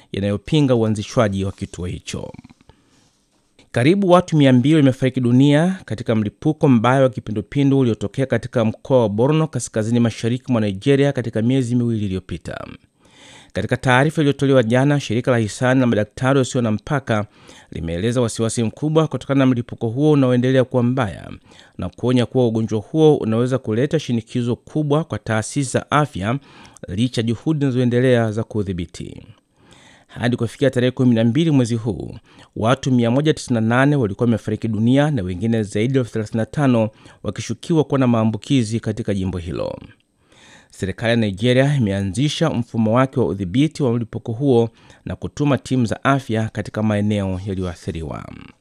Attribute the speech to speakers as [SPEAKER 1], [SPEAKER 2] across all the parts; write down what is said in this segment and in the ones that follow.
[SPEAKER 1] yanayopinga uanzishwaji wa kituo hicho. Karibu watu 200 wamefariki dunia katika mlipuko mbaya wa kipindupindu uliotokea katika mkoa wa Borno kaskazini mashariki mwa Nigeria katika miezi miwili iliyopita. Katika taarifa iliyotolewa jana, shirika la hisani la madaktari wasio na mpaka limeeleza wasiwasi mkubwa kutokana na mlipuko huo unaoendelea kuwa mbaya na kuonya kuwa ugonjwa huo unaweza kuleta shinikizo kubwa kwa taasisi za afya licha juhudi zinazoendelea za kuudhibiti. Hadi kufikia tarehe 12 mwezi huu, watu 198 walikuwa wamefariki dunia na wengine zaidi ya elfu 35 wakishukiwa kuwa na maambukizi katika jimbo hilo. Serikali ya Nigeria imeanzisha mfumo wake wa udhibiti wa mlipuko huo na kutuma timu za afya katika maeneo yaliyoathiriwa.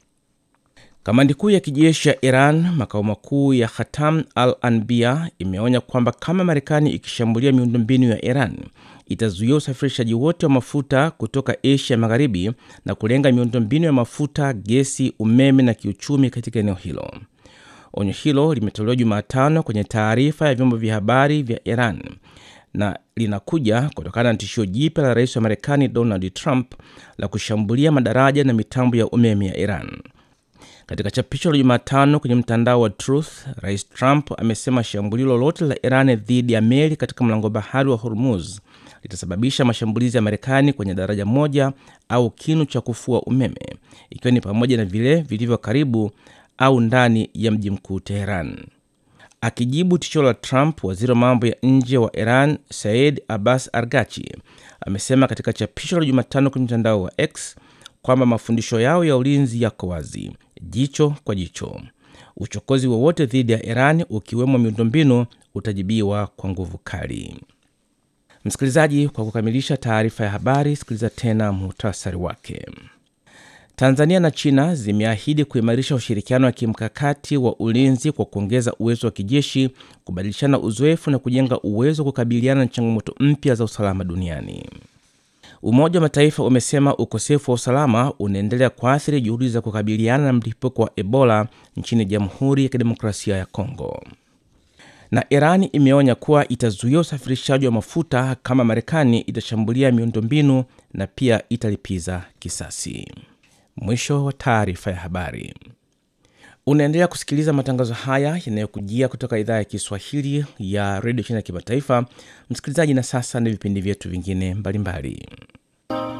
[SPEAKER 1] Kamandi kuu ya kijeshi ya Iran, makao makuu ya Khatam al Anbia, imeonya kwamba kama Marekani ikishambulia miundombinu ya Iran itazuia usafirishaji wote wa mafuta kutoka Asia Magharibi na kulenga miundombinu ya mafuta, gesi, umeme na kiuchumi katika eneo hilo. Onyo hilo limetolewa Jumatano kwenye taarifa ya vyombo vya habari vya Iran na linakuja kutokana na tishio jipya la rais wa Marekani Donald Trump la kushambulia madaraja na mitambo ya umeme ya Iran. Katika chapisho la Jumatano kwenye mtandao wa Truth, rais Trump amesema shambulio lolote la Iran dhidi ya meli katika mlango bahari wa Hormuz litasababisha mashambulizi ya Marekani kwenye daraja moja au kinu cha kufua umeme, ikiwa ni pamoja na vile vilivyo karibu au ndani ya mji mkuu Teheran. Akijibu tishio la Trump, waziri wa mambo ya nje wa Iran Said Abbas Argachi amesema katika chapisho la Jumatano kwenye mtandao wa X kwamba mafundisho yao ya ulinzi yako wazi, jicho kwa jicho. Uchokozi wowote dhidi ya Iran, ukiwemo miundombinu, utajibiwa kwa nguvu kali. Msikilizaji, kwa kukamilisha taarifa ya habari, sikiliza tena muhtasari wake. Tanzania na China zimeahidi kuimarisha ushirikiano wa kimkakati wa ulinzi kwa kuongeza uwezo wa kijeshi, kubadilishana uzoefu na kujenga uwezo wa kukabiliana na changamoto mpya za usalama duniani. Umoja wa Mataifa umesema ukosefu wa usalama unaendelea kuathiri juhudi za kukabiliana na mlipuko wa Ebola nchini Jamhuri ya Kidemokrasia ya Kongo. Na Iran imeonya kuwa itazuia usafirishaji wa mafuta kama Marekani itashambulia miundombinu na pia italipiza kisasi. Mwisho wa taarifa ya habari. Unaendelea kusikiliza matangazo haya yanayokujia kutoka idhaa ya Kiswahili ya redio China ya kimataifa. Msikilizaji, na sasa ni vipindi vyetu vingine mbalimbali.